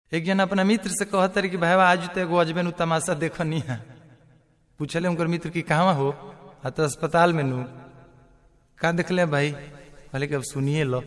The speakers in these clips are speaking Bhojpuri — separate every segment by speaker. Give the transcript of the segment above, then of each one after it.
Speaker 1: एक जन अपना मित्र से कहत रहे कि भाई आज तो एगो अजबे नु तमाशा देखनी है पूछले उनकर मित्र की कहाँ हो आ तो अस्पताल में नु का देखले भाई कहले कि अब सुनिए लो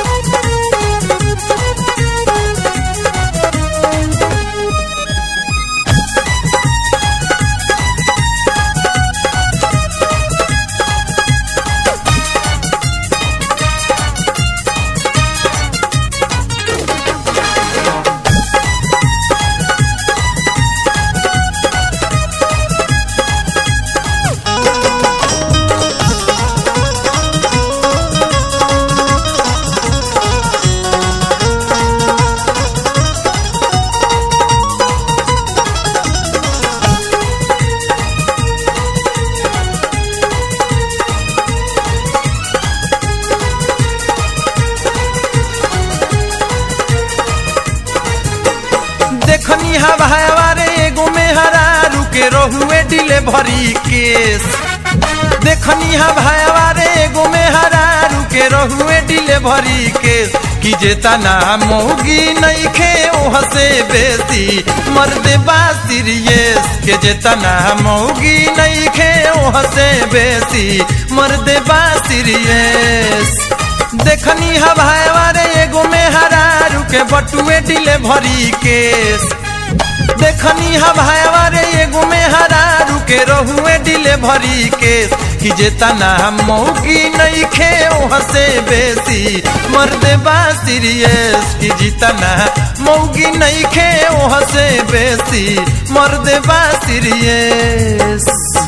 Speaker 1: देखनी हवा हवारे एगो में हरा रुके रहुए डिले भरी केस देखनी हवा हवारे एगो में हरा रुके रहुए डिले भरी केस कि जेता ना मौगी नहीं खे ओह से बेसी मर्दे बा सीरियस के जेता ना मौगी नहीं खे ओह से बेसी मर्दे बा सीरियस देखनी हवारे एगो में हरा रुके बटुए डिले भरी केस देखनी हवारे एगो में हरा रुके रहुए डिले भरी केस कि जेता ना मौगी नहीं खे ओह से बेसी मर्दे बा सीरियस कि जीता ना मौगी नहीं खे ओह से बेसी मर्दे बा सीरियस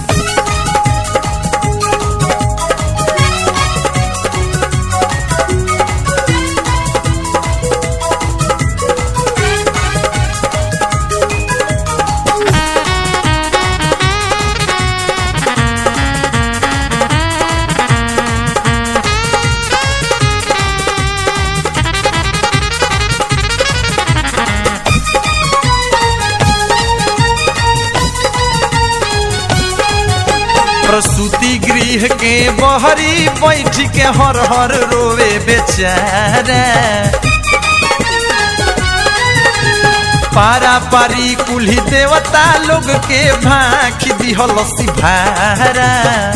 Speaker 1: प्रसूति गृह के बहरी बैठ के हर हर रोवे बेचारा पारा पारी कुल्ही देवता लोग के भाख दिहल सिभारा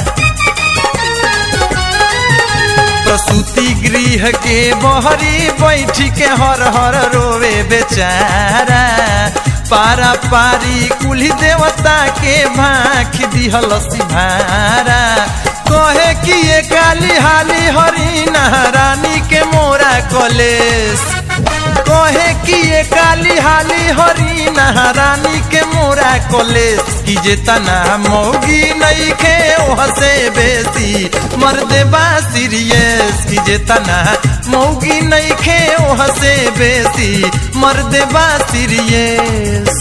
Speaker 1: प्रसूति गृह के बहरी बैठ के हर हर रोवे बेचारा पारा पारी कुली देवता के भाख दिहल सिभारा कहे कि ये काली हाली हरी रानी के मोरा कलेस कहे कि ये काली हाली हरी रानी के मोरा कलेस कि जे तना मौगी नहीं खे ओह से बेसी मर्दे बा सीरियस कि जे तना मौगी नहीं खे ओह से बेसी मर्दे बा सीरियस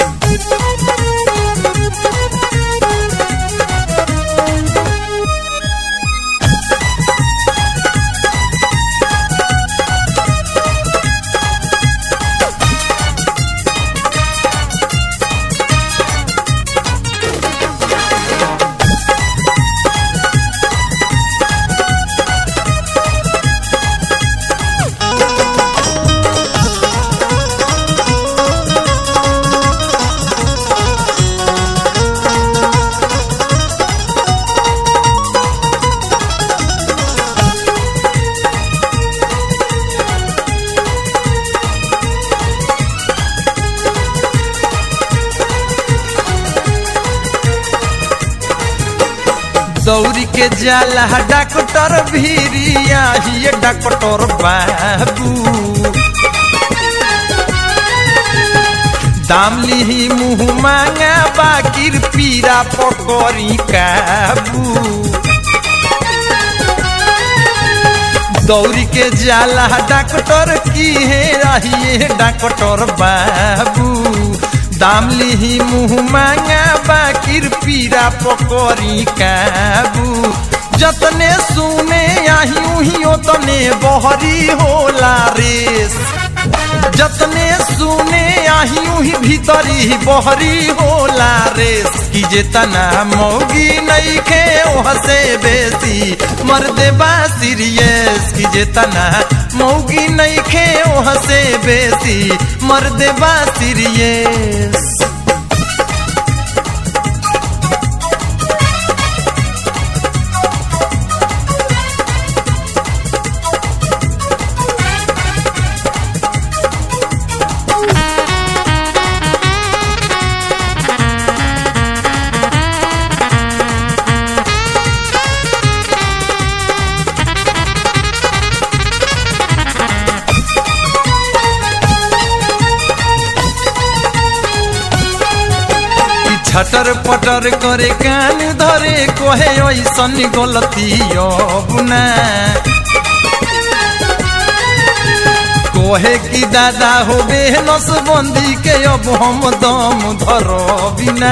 Speaker 1: दौरी के जाला डॉक्टर भीरिया ही डॉक्टर बाबू दाम लिही मुँह मांगा बाकिर पीरा पकड़ी काबू दौरी के जाला डॉक्टर की है रहिए डॉक्टर बाबू दाम लिही मुँह मांगा बाकिर पीरा पकड़ी काबू जतने सुने आही उही ओतने बहरी होला रेस जतने सुने आही उही भीतरी बहरी होला रेस कि जे तना मौगी नहीं खे ओह से बेसी मर्दे बा सीरियस कि जे तना मौगी नहीं खे ओह से बेसी मर्दे बा सीरियस कि छटर पटर करे कान धरे कोहे ऐसन गलती अब ना कोहे की दादा हो नसबंदी के अब हम दम धर बिना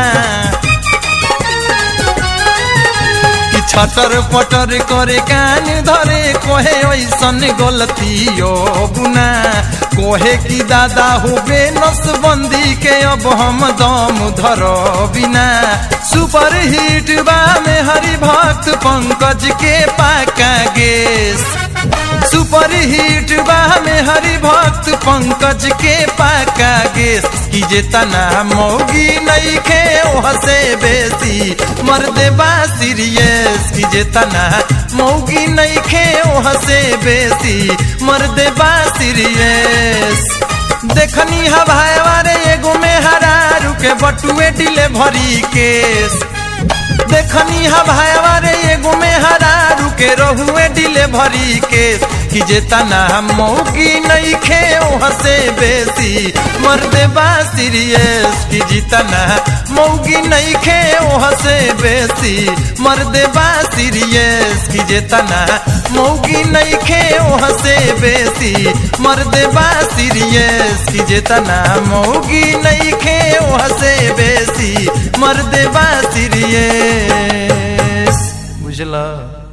Speaker 1: कि छटर पटर करे कान धरे कोहे ऐसन गलती अब ना कोहे की दादा हो नसबंदी के अब हम दम धर बिना सुपर हिट बा में हरि भक्त पंकज के पाका गेस सुपर हिट बा में हरि भक्त पंकज के पाका गेस की जे तना मौगी नहीं खे हसे बेसी मर्दे बा सीरियस की जे तना मौगी नहीं खे हसे बेसी मर्दे बा सीरियस देखनी हवाए वारे एगो में हरारू के बटुए डिले भरी केस देखनी हवाए रे एगो में हरारू के रहुए डिले भरी केस कि जे तना मौकी नहीं खे हसे बेसी मर्दे बा सीरियस कि जितना मौगी नहीं खे हसे बेसी मर्दे बा सीरियस कि जे तना मौगी नहीं खे हसे बेसी मर्दे बा सीरियस कि जे तना मौगी नहीं खे हसे बेसी मर्दे बा सीरियस बुझला